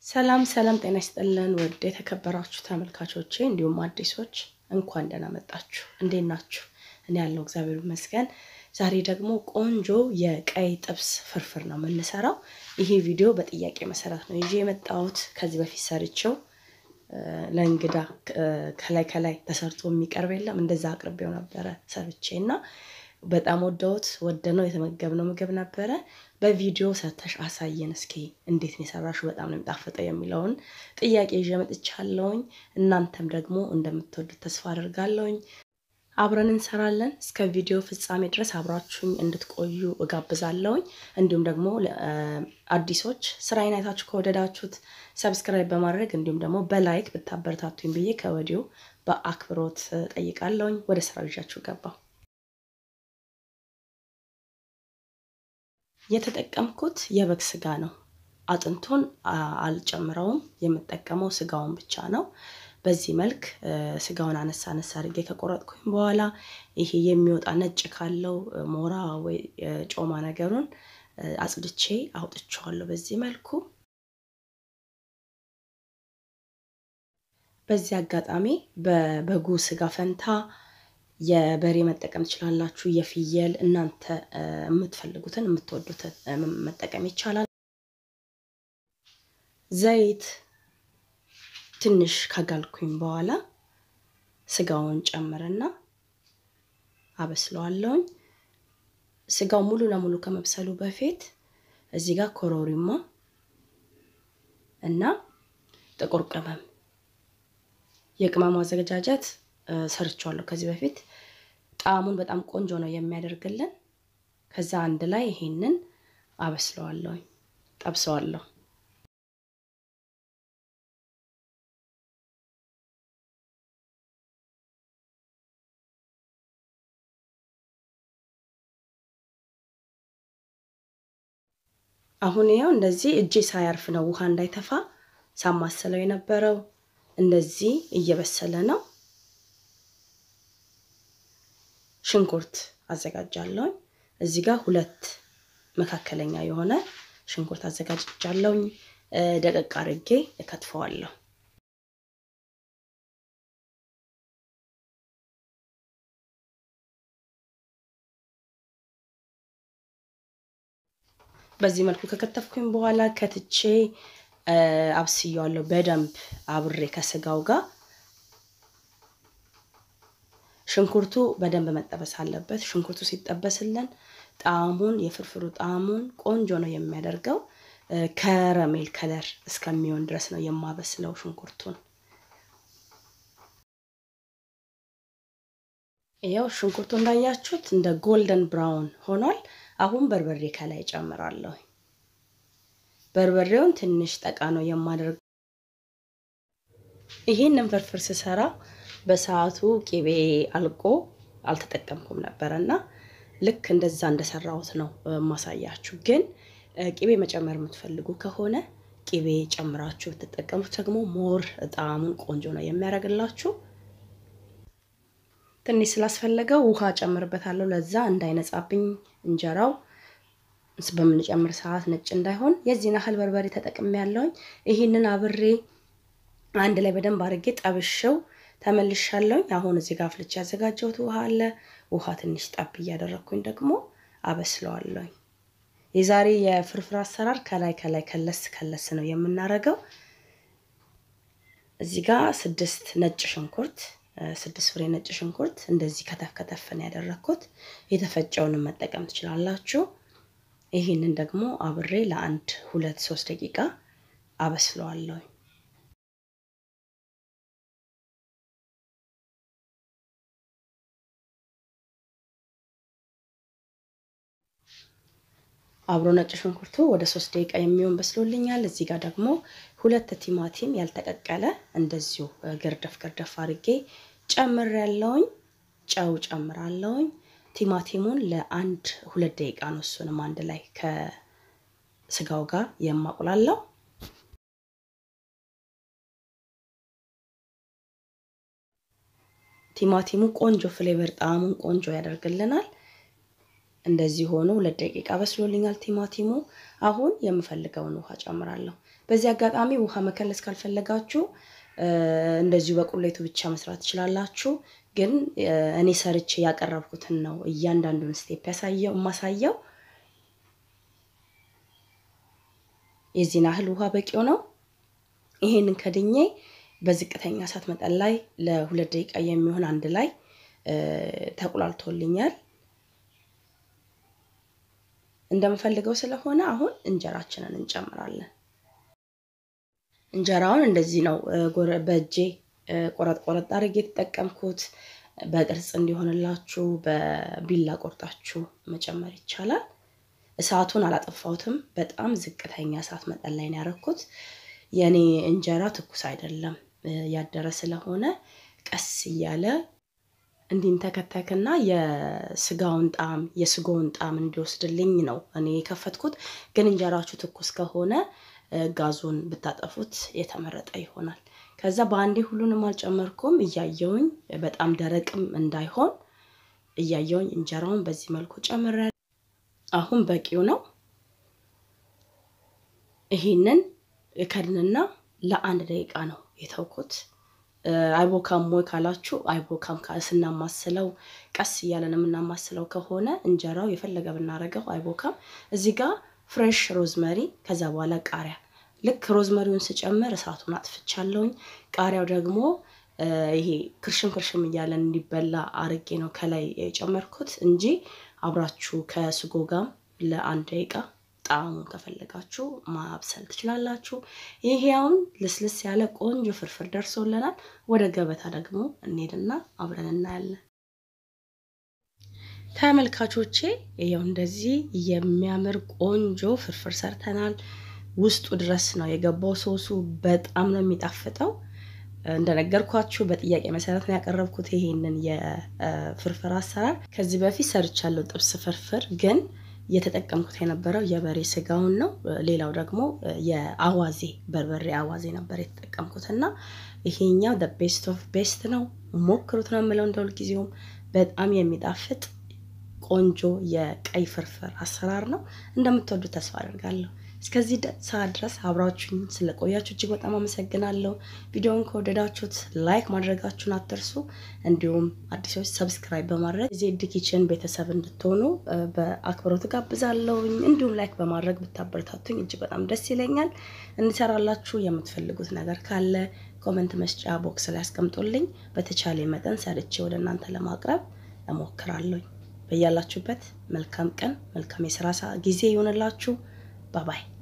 ሰላም ሰላም፣ ጤና ይስጥልን ውድ የተከበራችሁ ተመልካቾቼ እንዲሁም አዲሶች እንኳን ደህና መጣችሁ። እንዴት ናችሁ? እኔ ያለው እግዚአብሔር ይመስገን። ዛሬ ደግሞ ቆንጆ የቀይ ጥብስ ፍርፍር ነው የምንሰራው። ይሄ ቪዲዮ በጥያቄ መሰረት ነው ይዤ የመጣሁት። ከዚህ በፊት ሰርቼው ለእንግዳ ከላይ ከላይ ተሰርቶ የሚቀርብ የለም እንደዛ አቅርቤው ነበረ ሰርቼ እና በጣም ወደውት ወደነው የተመገብነው ምግብ ነበረ። በቪዲዮ ሰርተሽ አሳየን እስኪ እንዴት ነው የሰራሽው፣ በጣም ነው የሚጣፍጠው የሚለውን ጥያቄ ይዤ መጥቻለሁኝ። እናንተም ደግሞ እንደምትወዱት ተስፋ አድርጋለሁኝ። አብረን እንሰራለን። እስከ ቪዲዮ ፍጻሜ ድረስ አብራችሁኝ እንድትቆዩ እጋብዛለሁኝ። እንዲሁም ደግሞ አዲሶች ስራዬን አይታችሁ ከወደዳችሁት ሰብስክራይብ በማድረግ እንዲሁም ደግሞ በላይክ ብታበረታቱኝ ብዬ ከወዲሁ በአክብሮት ጠይቃለሁኝ። ወደ ስራው ይዣችሁ ገባሁ። የተጠቀምኩት የበግ ስጋ ነው። አጥንቱን አልጨምረውም። የምጠቀመው ስጋውን ብቻ ነው። በዚህ መልክ ስጋውን አነሳ አነሳ አድርጌ ከቆረጥኩኝ በኋላ ይሄ የሚወጣ ነጭ ካለው ሞራ ወይ ጮማ ነገሩን አጽድቼ አውጥቼዋለሁ። በዚህ መልኩ በዚህ አጋጣሚ በበጉ ስጋ ፈንታ የበሬ መጠቀም ትችላላችሁ። የፍየል እናንተ የምትፈልጉትን የምትወዱትን መጠቀም ይቻላል። ዘይት ትንሽ ካጋልኩኝ በኋላ ስጋውን ጨምርና አበስለዋለሁኝ። ስጋው ሙሉ ለሙሉ ከመብሰሉ በፊት እዚህ ጋር ኮረሪማ እና ጥቁር ቅመም የቅመሙ አዘገጃጀት ሰርቸዋለሁ ከዚህ በፊት ጣዕሙን በጣም ቆንጆ ነው የሚያደርግልን። ከዛ አንድ ላይ ይሄንን አበስለዋለሁ፣ ጠብሰዋለሁ። አሁን ያው እንደዚህ እጄ ሳያርፍ ነው ውሃ እንዳይተፋ ሳማሰለው የነበረው እንደዚህ እየበሰለ ነው። ሽንኩርት አዘጋጃለሁኝ። እዚህ ጋር ሁለት መካከለኛ የሆነ ሽንኩርት አዘጋጅቻለሁኝ። ደቀቅ አድርጌ እከትፈዋለሁ። በዚህ መልኩ ከከተፍኩኝ በኋላ ከትቼ አብስያዋለሁ በደንብ አብሬ ከስጋው ጋር ሽንኩርቱ በደንብ መጠበስ አለበት። ሽንኩርቱ ሲጠበስልን ጣዕሙን የፍርፍሩ ጣዕሙን ቆንጆ ነው የሚያደርገው። ከረሜል ከለር እስከሚሆን ድረስ ነው የማበስለው ሽንኩርቱን። ያው ሽንኩርቱ እንዳያችሁት እንደ ጎልደን ብራውን ሆኗል። አሁን በርበሬ ከላይ ጨምራለሁ። በርበሬውን ትንሽ ጠቃ ነው የማደርገው። ይሄንን ፍርፍር ስሰራ በሰዓቱ ቂቤ አልቆ አልተጠቀምኩም ነበረ እና ልክ እንደዛ እንደሰራሁት ነው ማሳያችሁ። ግን ቂቤ መጨመር የምትፈልጉ ከሆነ ቂቤ ጨምራችሁ ብትጠቀሙት ደግሞ ሞር ጣዕሙን ቆንጆ ነው የሚያደርግላችሁ። ትንሽ ስላስፈለገው ውሃ ጨምርበታለሁ፣ ለዛ እንዳይነጻብኝ እንጀራው በምንጨምር ሰዓት ነጭ እንዳይሆን የዚህን ያህል በርበሬ ተጠቅሜ ያለውኝ። ይህንን አብሬ አንድ ላይ በደንብ አድርጌ ጠብሼው ተመልሻለሁኝ። አሁን እዚህ ጋር አፍልቼ ያዘጋጀሁት ውሃ አለ። ውሃ ትንሽ ጠብ እያደረግኩኝ ደግሞ አበስለዋለሁኝ። የዛሬ የፍርፍር አሰራር ከላይ ከላይ ከለስ ከለስ ነው የምናደርገው። እዚህ ጋር ስድስት ነጭ ሽንኩርት ስድስት ፍሬ ነጭ ሽንኩርት እንደዚህ ከተፍ ከተፍ ነው ያደረግኩት። የተፈጨውንም መጠቀም ትችላላችሁ። ይህንን ደግሞ አብሬ ለአንድ ሁለት ሶስት ደቂቃ አበስለዋለሁኝ። አብሮ ነጭ ሽንኩርቱ ወደ ሶስት ደቂቃ የሚሆን በስሎልኛል። እዚህ ጋር ደግሞ ሁለት ቲማቲም ያልተቀቀለ እንደዚሁ ገርደፍ ገርደፍ አድርጌ ጨምር ያለውኝ ጨው ጨምራለውኝ። ቲማቲሙን ለአንድ ሁለት ደቂቃ ነው እሱንም አንድ ላይ ከስጋው ጋር የማቁላለው። ቲማቲሙ ቆንጆ ፍሌቨር ጣዕሙን ቆንጆ ያደርግልናል። እንደዚህ ሆኖ ሁለት ደቂቃ በስሎልኛል ቲማቲሙ። አሁን የምፈልገውን ውሃ ጨምራለሁ። በዚህ አጋጣሚ ውሃ መከለስ ካልፈለጋችሁ እንደዚሁ በቁሌቱ ብቻ መስራት ትችላላችሁ። ግን እኔ ሰርቼ ያቀረብኩትን ነው እያንዳንዱን ስቴፕ ያሳየው የማሳየው። የዚህን ያህል ውሃ በቂው ነው። ይሄንን ከድኜ በዝቅተኛ እሳት መጠን ላይ ለሁለት ደቂቃ የሚሆን አንድ ላይ ተቁላልቶልኛል። እንደምፈልገው ስለሆነ አሁን እንጀራችንን እንጨምራለን። እንጀራውን እንደዚህ ነው በእጄ ቆረጥ ቆረጥ አድርጌ የተጠቀምኩት። በቅርጽ እንዲሆንላችሁ በቢላ ቆርጣችሁ መጨመር ይቻላል። እሳቱን አላጠፋሁትም። በጣም ዝቅተኛ እሳት መጠን ላይ ነው ያደረኩት። የእኔ እንጀራ ትኩስ አይደለም ያደረ ስለሆነ ቀስ እያለ እንዲንተከተክና የስጋውን ጣዕም የስጎውን ጣዕም እንዲወስድልኝ ነው እኔ የከፈትኩት። ግን እንጀራችሁ ትኩስ ከሆነ ጋዙን ብታጠፉት የተመረጠ ይሆናል። ከዛ በአንዴ ሁሉንም አልጨመርኩም። እያየውኝ በጣም ደረቅም እንዳይሆን እያየውኝ እንጀራውን በዚህ መልኩ ጨምረ አሁን በቂው ነው። ይሄንን ከድንና ለአንድ ደቂቃ ነው የተውኩት። አይቦካም ወይ ካላችሁ አይቦካም። ስናማስለው ቀስ እያለን የምናማስለው ከሆነ እንጀራው የፈለገ ብናረገው አይቦካም። እዚህ ጋር ፍሬሽ ሮዝመሪ ከዛ በኋላ ቃሪያ ልክ ሮዝመሪውን ስጨምር እሳቱን አጥፍቻለሁኝ። ቃሪያው ደግሞ ይሄ ክርሽም ክርሽም እያለን እንዲበላ አርጌ ነው ከላይ የጨመርኩት እንጂ አብራችሁ ከስጎ ጋም ለአንድ ደቂቃ ጣዕሙን ከፈለጋችሁ ማብሰል ትችላላችሁ። ይሄ አሁን ልስልስ ያለ ቆንጆ ፍርፍር ደርሶልናል። ወደ ገበታ ደግሞ እንሄድና አብረን እናያለን። ተመልካቾቼ ይኸው እንደዚህ የሚያምር ቆንጆ ፍርፍር ሰርተናል። ውስጡ ድረስ ነው የገባው ሶሱ። በጣም ነው የሚጣፍጠው። እንደነገርኳችሁ በጥያቄ መሰረት ነው ያቀረብኩት ይሄንን የፍርፍር አሰራር። ከዚህ በፊት ሰርቻለሁ ጥብስ ፍርፍር ግን እየተጠቀምኩት የነበረው የበሬ ስጋውን ነው። ሌላው ደግሞ የአዋዜ በርበሬ አዋዜ ነበር የተጠቀምኩት እና ይሄኛው ቤስት ኦፍ ቤስት ነው። ሞክሩት ነው የምለው እንደ ሁልጊዜውም በጣም የሚጣፍጥ ቆንጆ የቀይ ፍርፍር አሰራር ነው። እንደምትወዱ ተስፋ አደርጋለሁ። እስከዚህ ሰዓት ድረስ አብራችሁኝ ስለቆያችሁ እጅግ በጣም አመሰግናለሁ። ቪዲዮውን ከወደዳችሁት ላይክ ማድረጋችሁን አትርሱ። እንዲሁም አዲሶች ሰብስክራይብ በማድረግ ዜድ ኪችን ቤተሰብ እንድትሆኑ በአክብሮት ጋብዛለሁኝ። እንዲሁም ላይክ በማድረግ ብታበረታቱኝ እጅግ በጣም ደስ ይለኛል። እንዲሰራላችሁ የምትፈልጉት ነገር ካለ ኮመንት መስጫ ቦክስ ላይ አስቀምጦልኝ በተቻለ መጠን ሰርቼ ወደ እናንተ ለማቅረብ እሞክራለሁኝ። በያላችሁበት መልካም ቀን መልካም የስራ ጊዜ ይሆንላችሁ። ባባይ